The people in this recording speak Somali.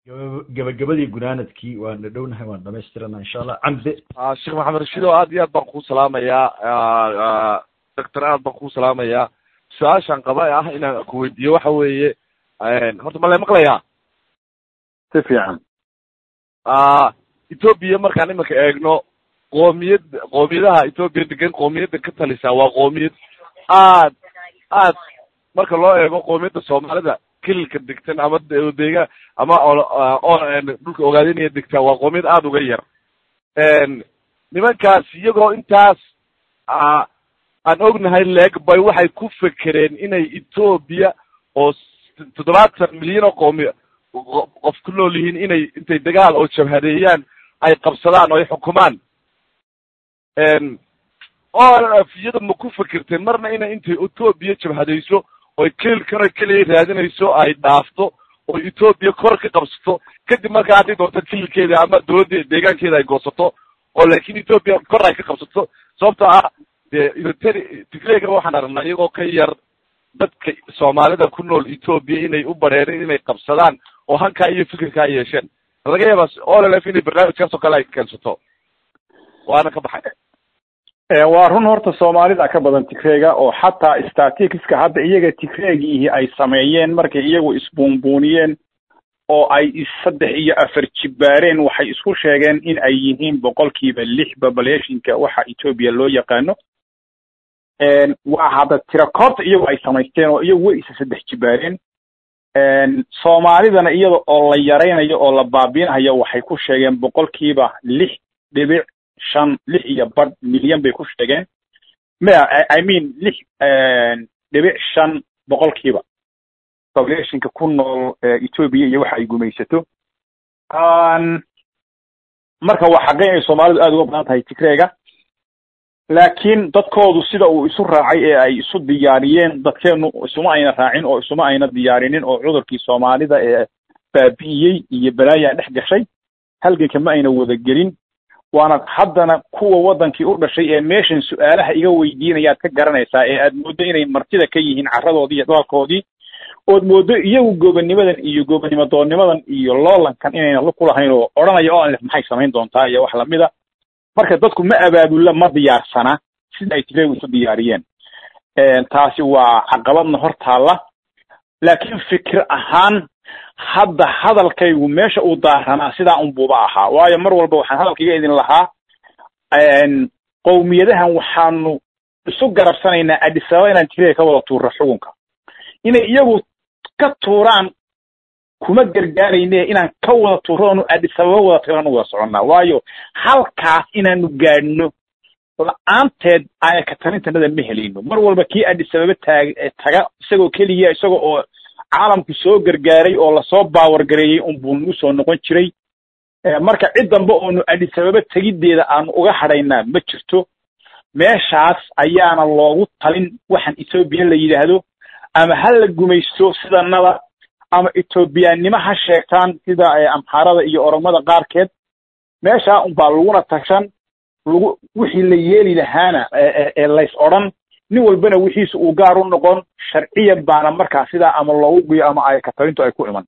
gabagabadii gunaanadkii waan dhadhownahay waan dhamaystirana insha allah camde sheekh maxamed rashido aad iyo aad baan kuu salaamayaa doctor aad baan kuu salaamayaa su-aashaan qaba ah inaan ku weydiiyo waxa weeye horta ma la maqlayaa si fiican ethoopia markaan iminka eegno qoomiyad qoomiyadaha ethoopia degan qoomiyadda ka talisa waa qoomiyad aad aad marka loo eego qoomiyadda soomaalida kililka degtan ama deega ama dhulka ogaadinaya degtaa waa qoomiyad aada uga yar nimankaas iyagoo intaas aan ognahay leeg bay waxay ku fekereen inay ethoopia oo toddobaatan milyan oo qoomi qof ku nool yihiin inay intay dagaal oo jabhadeeyaan ay qabsadaan oo ay xukumaan orf iyada ma ku fekerteen marna inay intay ethoopia jabhadayso oy kelilkan oy keliya raadinayso ay dhaafto oo ethoopia kor ka qabsato kadib markaa hadday doonto kelilkeeda ama dowladda deegaankeeda ay goosato oo laakin ethoopia kor ay ka qabsato sababtoo ah dee tigreega waxaan aragnaa iyagoo ka yar dadka soomaalida ku nool ethoopia inay u bareereen inay qabsadaan oo hankaa iyo fikirkaa yeesheen laga yaabaa olf inay barnaamijkaas oo kale ay keensato waana ka baxay waa run horta soomaalida ka badan tigreega oo xataa staticska hadda iyaga tigreegiihi ay sameeyeen markay iyagu isbuunbuuniyeen oo ay saddex iyo afar jibbaareen waxay isku sheegeen in ay yihiin boqolkiiba lix populationka waxa ethoopia loo yaqaano waa hadda tirakoobta iyagu ay samaysteen oo iyagu way isa saddex jibbaareen soomaalidana iyada oo la yaraynayo oo la baabiinayo waxay ku sheegeen boqolkiiba lix dhibic shan lix iyo badh milyan bay ku sheegeen maya i mean lix dhibic shan boqolkiiba populationka ku nool ethoopia iyo waxa ay gumaysato marka waa xaqeyn ay soomaalidu aada uga badan tahay tigreega laakiin dadkoodu sida uu isu raacay ee ay isu diyaariyeen dadkeenu isuma ayna raacin oo isuma ayna diyaarinin oo cudurkii soomaalida ee baabi'iyey iyo balaayaa dhex gashay halganka ma ayna wada gelin waana haddana kuwa waddankii u dhashay ee meeshan su-aalaha iga weydiinayaad ka garanaysaa ee aad mooddo inay martida ka yihiin carradoodii iyo dhalkoodii ood mooddo iyagu goobanimadan iyo goobannimo doonnimadan iyo loolankan inayna lu kulahayn oo odhanaya o anlef maxay samayn doontaa iyo wax lamida marka dadku ma abaabulla ma diyaarsana sida ay tigreegu isu diyaariyeen taasi waa caqabadna hor taalla laakiin fikir ahaan hadda hadalkaygu meesha uu daaranaa sidaa unbuuba ahaa waayo mar walba waxaan hadalkaiga idin lahaa qowmiyadahan waxaanu isu garabsanaynaa adisababa inaan tigreega ka wada tuurro xukunka inay iyagu ka tuuraan kuma gargaarayne inaan ka wada tuurro onu adisababa wada tagaan u wada soconnaa waayo halkaas inaanu gaadhno la-aanteed ayaka talintanada ma helayno mar walba kii adisababa taag taga isagoo keliya isaga oo caalamku soo gargaaray oo lasoo baawargareeyey unbuu nagu soo noqon jiray marka cid dambe oonu adisababa tegiddeeda aanu uga hadhaynaa ma jirto meeshaas ayaana loogu talin waxaan ethoobiya la yidhaahdo ama ha la gumaysto sidanada ama ethoobiyaannimo ha sheegtaan sida amxaarada iyo oromada qaarkeed meeshaa unbaa laguna tashan lagu wixii la yeeli lahaana ee lays odhan nin walbana wixiisa uu gaar u noqon sharciyan baana markaa sidaa ama loogu guyo ama ay katalintu ay ku iman